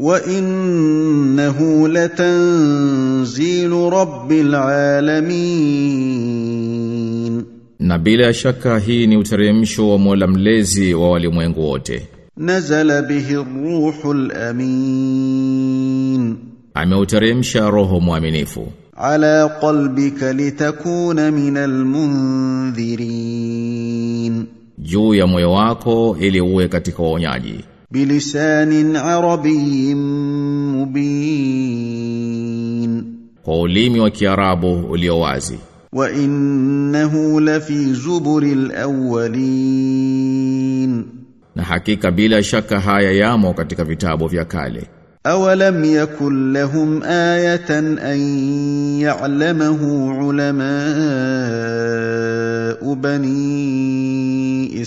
وانه لتنزيل رب العالمين Na bila shaka hii ni uteremsho wa Mola mlezi wa walimwengu wote. نزل به الروح الامين Ameuteremsha roho mwaminifu على قلبك لتكون من المنذرين juu ya moyo wako ili uwe katika waonyaji بلسان عربي مبين kwa ulimi wa Kiarabu ulio wazi. وانه لفي زبر الاولين Na hakika bila shaka haya yamo katika vitabu vya kale. اولم يكن لهم ايه ان يعلمه علماء بني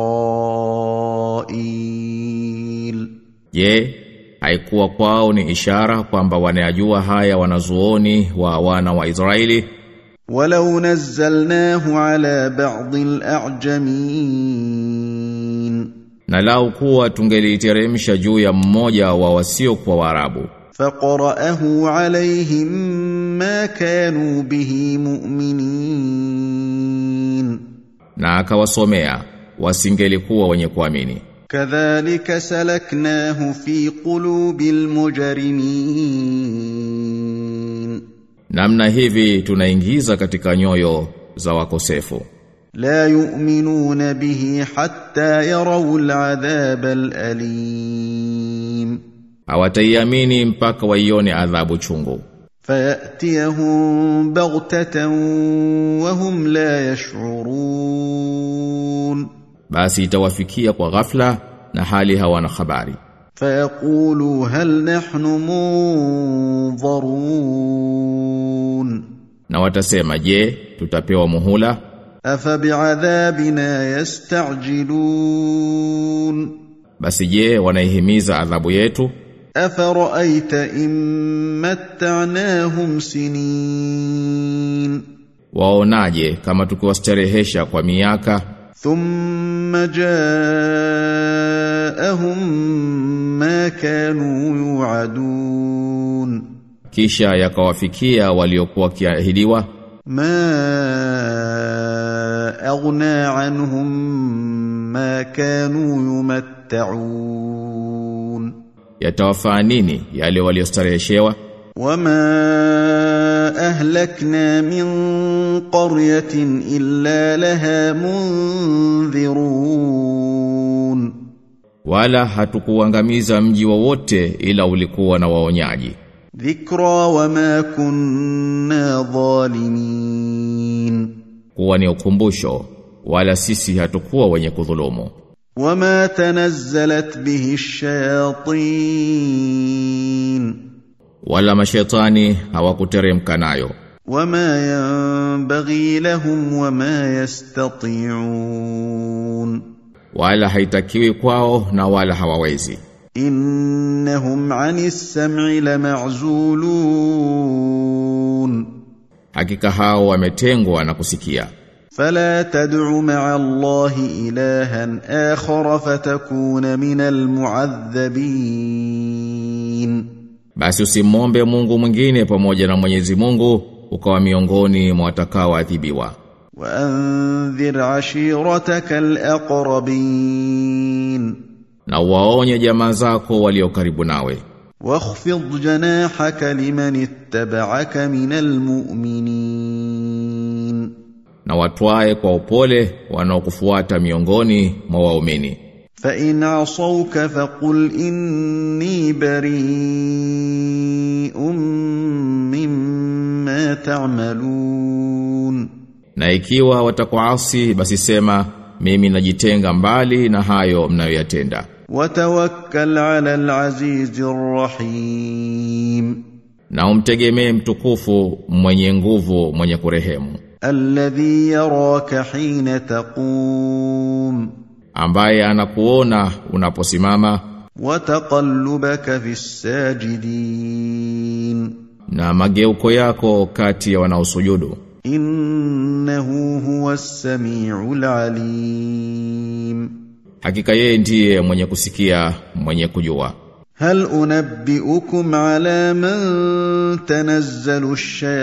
اسرائيل Je, haikuwa kwao ni ishara kwamba wanayajua haya wanazuoni wa wana wa Israeli ولو نزلناه على بعض الاعجمين na lau kuwa tungeliteremsha juu ya mmoja wa wasio kwa Waarabu فقرأه عليهم ما كانوا به مؤمنين na akawasomea wasingelikuwa wenye kuamini كذلك سلكناه في قلوب المجرمين namna hivi tunaingiza katika nyoyo za wakosefu لا يؤمنون به حتى يروا العذاب الأليم hawataiamini mpaka waione adhabu chungu فيأتيهم بغتة وهم لا يشعرون basi itawafikia kwa ghafla na hali hawana habari فيقولوا هل نحن منظرون na watasema je tutapewa muhula أفبعذابنا يستعجلون basi je wanaihimiza adhabu yetu أفرأيت إن متعناهم سنين waonaje kama tukiwastarehesha kwa miaka ثم جاءهم ما كانوا يوعدون kisha yakawafikia waliokuwa wakiahidiwa ما أغنى عنهم ما كانوا يمتعون yatawafaa nini yale waliostareheshewa وما أهلكنا من قرية إلا لها منذرون wala hatukuangamiza mji wowote ila ulikuwa na waonyaji ذكرى وما كنا ظالمين kuwa ni ukumbusho wala sisi hatukuwa wenye kudhulumu وما تنزلت به الشياطين wala mashetani hawakuteremka nayo وما ينبغي لهم وما يستطيعون wala haitakiwi kwao na wala hawawezi إنهم عن السمع لمعزولون hakika hao wametengwa na kusikia فلا تدع مع الله إلها آخر فتكون من المعذبين basi usimwombe Mungu mwingine pamoja na Mwenyezi Mungu ukawa miongoni mwa watakaoadhibiwa وأنذر عشيرتك الأقربين na waonye jamaa zako walio karibu nawe واخفض جناحك لمن اتبعك من المؤمنين na watwae kwa upole wanaokufuata miongoni mwa waumini فإن عصوك فقل إني بريء مما تعملون na ikiwa watakuasi basi sema mimi najitenga mbali na hayo mnayoyatenda وتوكل على العزيز الرحيم na umtegemee mtukufu mwenye nguvu mwenye kurehemu الذي يراك حين تقوم ambaye anakuona unaposimama وتقلبك في الساجدين na mageuko yako kati ya wanaosujudu إنه هو السميع العليم hakika yeye ndiye mwenye kusikia mwenye kujua هل انبئكم على من تنزل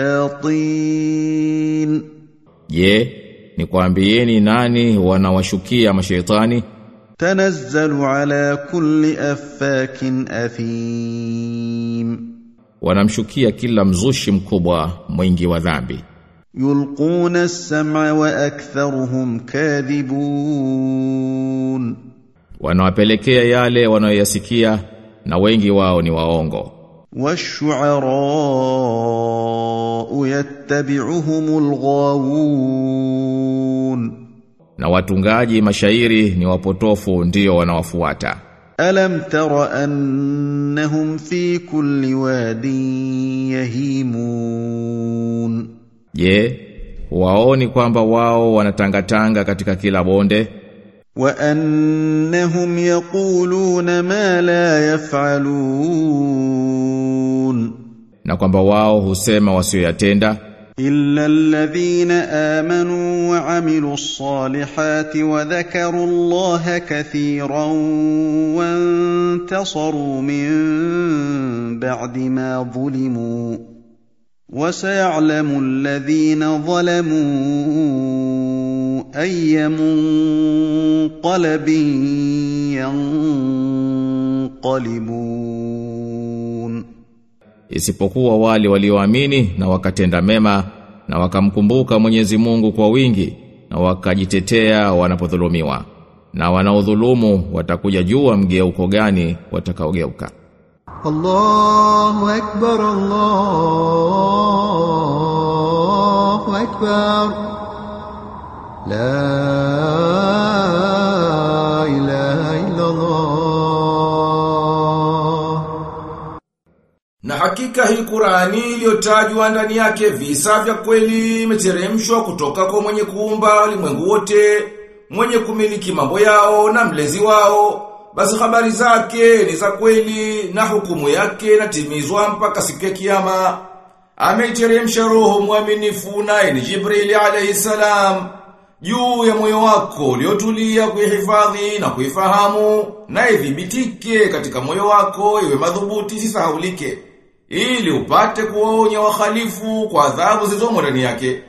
الشياطين Je, nikwambieni nani wanawashukia mashaitani? تنزل على كل افاك اثيم Wanamshukia kila mzushi mkubwa mwingi wa dhambi. يلقون السمع واكثرهم كاذبون Wanawapelekea yale wanayoyasikia na wengi wao ni waongo. والشعراء يتبعهم الغاوون Na watungaji mashairi ni wapotofu ndio wanawafuata. الم تر انهم في كل واد يهيمون Je, waoni kwamba wao wanatangatanga katika kila bonde وانهم يقولون ما لا يفعلون na kwamba wao husema wasioyatenda الا الذين امنوا وعملوا الصالحات وذكروا الله كثيرا وانتصروا من بعد ما ظلموا وسيعلم الذين ظلموا اي منقلب ينقلبون isipokuwa wale walioamini na wakatenda mema na wakamkumbuka Mwenyezi Mungu kwa wingi na wakajitetea wanapodhulumiwa na wanaodhulumu watakuja jua mgeuko gani watakaogeuka الله أكبر الله أكبر لا إله إلا الله Na hakika hii Qur'ani iliyotajwa ndani yake visa vya kweli imeteremshwa kutoka kwa mwenye kuumba ulimwengu wote, mwenye kumiliki mambo yao na mlezi wao. Basi habari zake ni za kweli na hukumu yake inatimizwa mpaka siku ya kiyama. Ameiteremsha roho mwaminifu naye ni Jibrili alayhi salam juu ya moyo wako uliotulia kuihifadhi na kuifahamu na idhibitike katika moyo wako iwe madhubuti isisahaulike ili upate kuwaonya wahalifu kwa adhabu zilizomo ndani yake.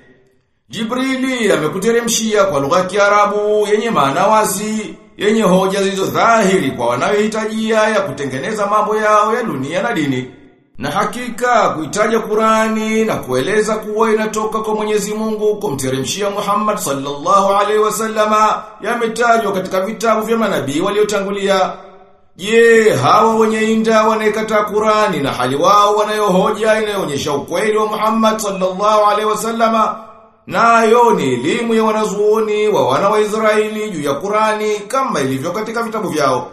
Jibrili amekuteremshia kwa lugha ya Kiarabu yenye maana wazi, yenye hoja zilizo dhahiri kwa wanayohitajia ya kutengeneza mambo yao ya dunia na dini. Na hakika kuitaja Qurani na kueleza kuwa inatoka kwa Mwenyezi Mungu kumteremshia Muhammad sallallahu alaihi wasallama yametajwa katika vitabu vya manabii waliotangulia. Je, hawa wenye inda wanaikataa Qurani na hali wao wanayohoja inayoonyesha ukweli wa Muhammad sallallahu alaihi wasallama nayo ni elimu ya wanazuoni wa wana wa Israeli juu ya Qurani kama ilivyo katika vitabu vyao.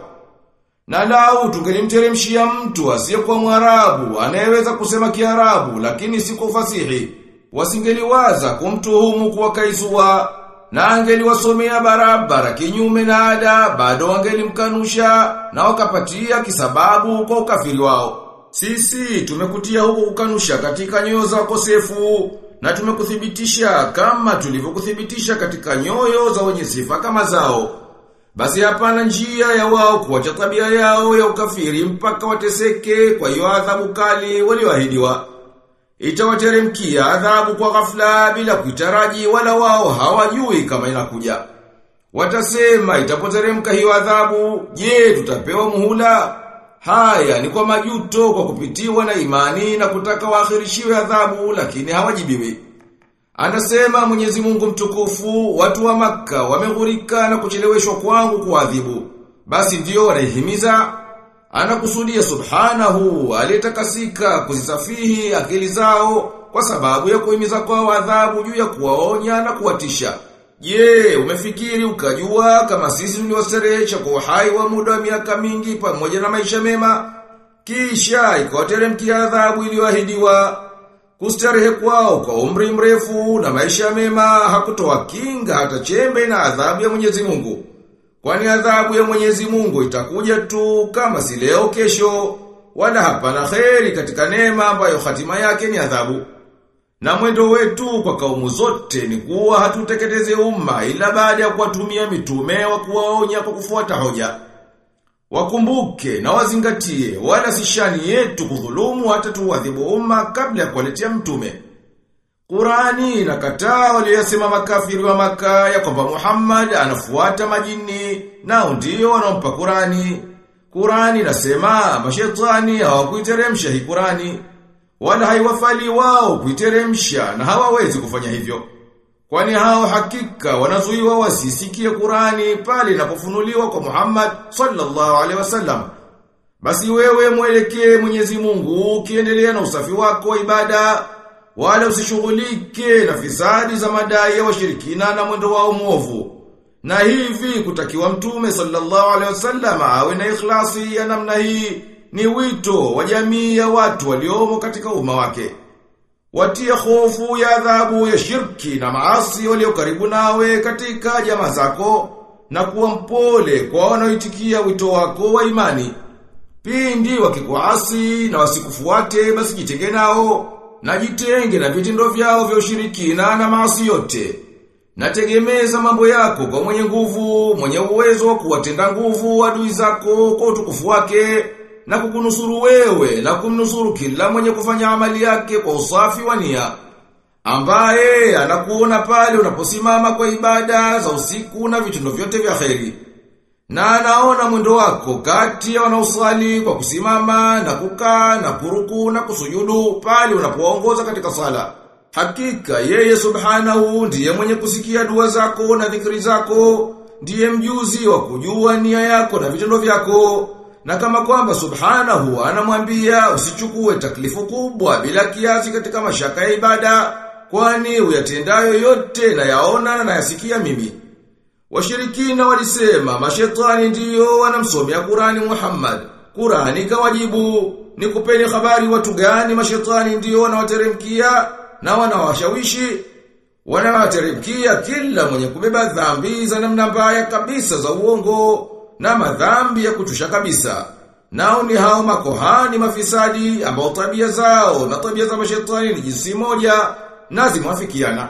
Na lau tungelimteremshia mtu asiyekuwa Mwarabu anayeweza kusema Kiarabu lakini si kwa ufasihi, wasingeliwaza kumtuhumu kuwa kaisua na angeliwasomea barabara kinyume na ada, bado wangelimkanusha na wakapatia kisababu kwa ukafiri wao. Sisi tumekutia huko kukanusha katika nyoyo za wakosefu na tumekuthibitisha kama tulivyokuthibitisha katika nyoyo za wenye sifa kama zao. Basi hapana njia ya wao kuacha tabia yao ya ukafiri mpaka wateseke kwa hiyo adhabu kali walioahidiwa. Itawateremkia adhabu kwa ghafla bila kuitaraji wala wao hawajui kama inakuja. Watasema itapoteremka hiyo adhabu, je, tutapewa muhula? Haya ni kwa majuto kwa kupitiwa na imani na kutaka waakhirishiwe adhabu lakini hawajibiwi. Anasema Mwenyezi Mungu mtukufu, watu wa maka wameghurika na kucheleweshwa kwangu kuadhibu. Basi ndio wanaihimiza anakusudia subhanahu aliyetakasika kuzisafihi akili zao kwa sababu ya kuhimiza kwao adhabu juu ya kuwaonya na kuwatisha. Je, umefikiri ukajua kama sisi tuliwasterehesha kwa uhai wa muda wa miaka mingi pamoja na maisha mema? Kisha ikawateremkia adhabu iliyoahidiwa. Kustarehe kwao kwa umri mrefu na maisha mema hakutoa kinga hata chembe na adhabu ya Mwenyezi Mungu. Kwani adhabu ya Mwenyezi Mungu itakuja tu kama si leo kesho, wala hapana kheri katika neema ambayo hatima yake ni adhabu. Na mwendo wetu kwa kaumu zote ni kuwa hatuteketeze umma ila baada ya kuwatumia mitume wa kuwaonya kwa kufuata hoja. Wakumbuke na wazingatie wala si shani yetu kudhulumu hata tuwadhibu umma kabla ya kuwaletea mtume. Qurani inakataa waliyosema makafiri wa maka ya kwamba Muhammad anafuata majini nao ndio wanaompa Qurani. Qurani inasema mashetani hawakuiteremsha hii Qurani wala haiwafali wao kuiteremsha na hawawezi kufanya hivyo. Kwani hao hakika wanazuiwa wasisikie Qurani pale inapofunuliwa kwa Muhammad sallallahu alaihi wasallam. Basi wewe mwelekee Mwenyezi Mungu ukiendelea na usafi wako wa ibada wala usishughulike na fisadi za madai ya washirikina na mwendo wao mwovu. Na hivi kutakiwa mtume sallallahu alaihi wasallam awe na ikhlasi ya namna hii ni wito wa jamii ya watu waliomo katika umma wake. Watie hofu ya adhabu ya shirki na maasi walio karibu nawe katika jamaa zako na kuwa mpole kwa wanaoitikia wito wako wa imani. Pindi wakikuasi na wasikufuate basi jitenge nao na jitenge na vitendo vyao vya ushirikina na maasi yote. Nategemeza mambo yako kwa mwenye nguvu, mwenye uwezo wa kuwatenda nguvu adui zako kwa utukufu wake na kukunusuru wewe na kumnusuru kila mwenye kufanya amali yake kwa usafi wa nia. Ambaye anakuona pale unaposimama kwa ibada za usiku na vitendo vyote vya kheri. Na anaona mwendo wako kati ya wanaosali kwa kusimama na kukaa na kuruku na kusujudu pale unapoongoza katika sala. Hakika yeye subhanahu ndiye mwenye kusikia dua zako na dhikri zako, ndiye mjuzi wa kujua nia yako na vitendo vyako. Na kama kwamba subhanahu anamwambia usichukue taklifu kubwa bila kiasi katika mashaka ya ibada, kwani uyatendayo yote na yaona na yasikia mimi. Washirikina walisema mashetani ndiyo wanamsomea Qurani Muhammad. Qurani kawajibu ni kupeni habari watu gani mashetani ndiyo wanawateremkia na wanawashawishi wanawateremkia kila mwenye kubeba dhambi za namna mbaya kabisa za uongo na madhambi ya kuchusha kabisa. Nao ni hao makohani mafisadi ambao tabia zao na tabia za mashetani ni jinsi moja na zimwafikiana.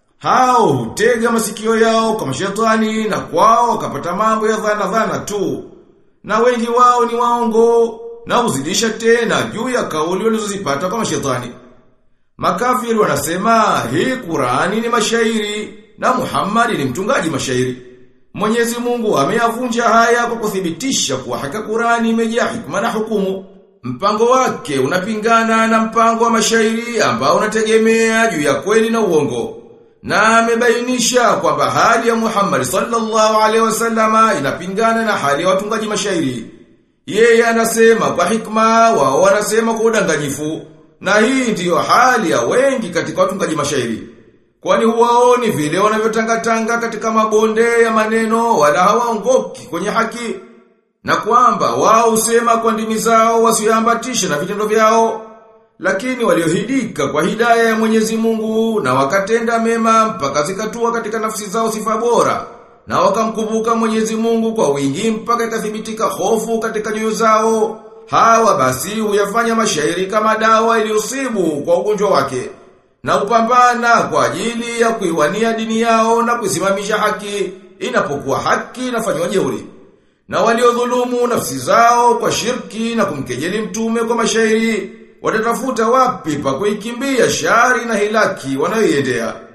Hao hutega masikio yao kwa mashetani na kwao wakapata mambo ya dhana dhana tu. Na wengi wao ni waongo na huzidisha tena juu ya kauli walizozipata kwa mashetani. Makafiri wanasema hii Qurani ni mashairi na Muhammad ni mtungaji mashairi. Mwenyezi Mungu ameyavunja haya kwa kuthibitisha kuwa haka Qurani imejaa hikma na hukumu. Mpango wake unapingana na mpango wa mashairi ambao unategemea juu ya kweli na uongo. Na amebainisha kwamba hali ya Muhammad sallallahu alaihi wasallama inapingana na hali ya watungaji mashairi. Yeye anasema kwa hikma, wao wanasema kwa udanganyifu. Na hii ndiyo hali ya wengi katika watungaji mashairi. Kwani huwaoni vile wanavyotangatanga katika mabonde ya maneno wala hawaongoki kwenye haki. Na kwamba wao husema kwa ndimi zao wasiambatishe na vitendo vyao. Lakini waliohidika kwa hidaya ya Mwenyezi Mungu na wakatenda mema mpaka zikatua katika nafsi zao sifa bora na wakamkumbuka Mwenyezi Mungu kwa wingi mpaka ikathibitika hofu katika nyoyo zao. Hawa basi huyafanya mashairi kama dawa iliusibu kwa ugonjwa wake na upambana kwa ajili ya kuiwania dini yao na kuisimamisha haki inapokuwa haki inafanywa jeuri. Na waliodhulumu nafsi zao kwa shirki na kumkejeli mtume kwa mashairi watatafuta wapi pa kuikimbia shari na hilaki wanayoiendea.